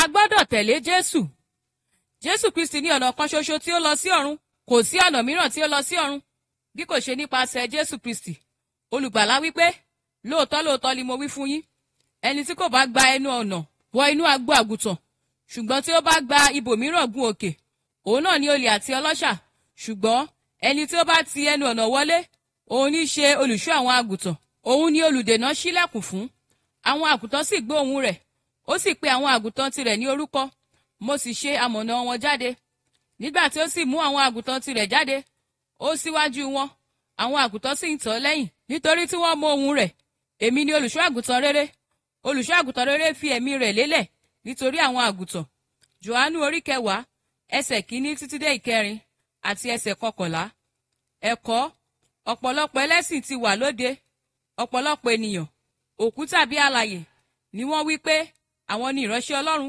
gbọ́dọ̀ tẹ̀lé jésù jésù kristi ní ọ̀nà kan ṣoṣo tí ó lọ sí ọ̀run kò sí ọ̀nà mìíràn tí ó lọ sí ọ̀run bí kò ṣe nípasẹ̀ jésù kristi olùgbàlà wípé lóòótọ́ lóòótọ́ ni mo wí fún yín ẹni tí kò bá gba ẹnu ọ̀nà wọ inú agbo àgùntàn ṣùgbọ́n tí ó bá gba ibòmíràn gun òkè òun náà ni olè àti ọlọ́ṣà ṣùgbọ́n ẹni tí ó bá ti ẹnu ọ̀nà wọlé òun ní ṣe olùṣọ́ àwọn àgùntàn òun ni olùdènà ṣílẹ̀kùn fún àwọn àgùntàn sì gbọ́ ohùn rẹ̀ ó sì pe àwọn àgùntàn tirẹ̀ ní orúkọ mo sì ṣe amọ̀nà wọn jáde nígbà tí ó sì mú àwọn àgùntàn tirẹ̀ jáde ó síwájú wọn àwọn àgùntàn sì ń tọ̀ ọ́ lẹ́yìn nítorí tí wọ́n mọ ohùn rẹ̀ èmi ni olùṣọ́ àgùntàn rere olùṣọ́ àgùntàn rere fi ẹ̀mí rẹ̀ lélẹ̀ nítorí àwọn àgùntàn johannu orí kẹwàá ẹsẹ̀ kínní títí dé ìkẹrin àti ẹsẹ̀ kọkànlá ẹ̀kọ́ ọ̀pọ̀lọpọ̀ ẹlẹ́sìn ti wà lóde ọ̀pọ̀lọpọ̀ ènìyàn òkú tàbí alààyè ni wọ́n wí pé àwọn ni ìránṣẹ́ ọlọ́run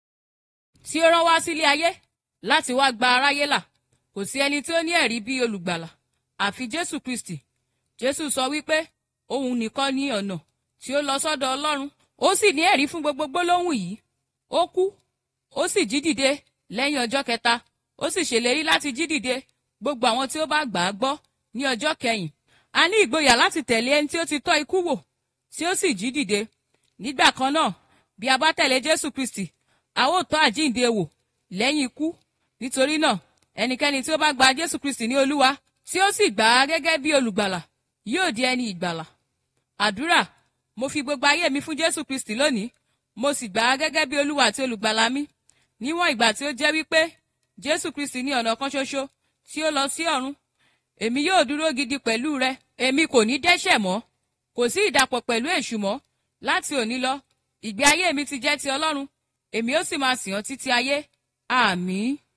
tí ó rán wá sílé ayé láti wá gba aráyé là kò sí ẹni tí ó ní ẹ̀rí bí olùgbàlà àfi jésù kristi jésù sọ wípé òun nìkan ní ọ̀nà tí ó lọ sọ́dọ̀ ọlọ́run ó sì ní ẹ̀rí fún gbogbo gbólóhùn yìí ó kú ó sì jí dìde lẹ́yìn ọjọ́ kẹta ó sì ṣèlérí láti jí dìde gbogbo àwọn tí ó bá gbà á gbọ́ ní ọjọ́ kẹyìn a ní ìgboyà láti tẹ̀lé ẹni tí ó ti tọ́ ikú wò tí ó sì jí dìde nígbà kan náà bí a bá tẹ̀lé jésù kristi a ó tọ́ àjíǹde wò lẹ́yìn ikú nítorí náà ẹnikẹ́ni tí ó bá gba jésù kristi ní olúwa tí ó sì gbà á gẹ́gẹ́ bí olùgbàlà yóò di ẹni ìgbàlà àdúrà mo fi gbogbo ayé mi fún jésù kristi lónìí mo sì gbà á gẹ́gẹ́ bí olúwa àti olùgbàlà mi níwọ̀n ìgbà tí ó jẹ́ wípé jésù kristi ní ọ̀nà kan ṣoṣo tí ó lọ sí ọ̀run èmi yóò dúró gidi pẹ̀lú rẹ èmi kò ní dẹ́ṣẹ̀ mọ́ kò sí ìdàpọ̀ pẹ̀lú èṣù mọ́ láti òní lọ ìgbé ayé mi ti jẹ́ ti ọlọ́run èmi ó sì máa sìn ọ́ títí ayé àmín.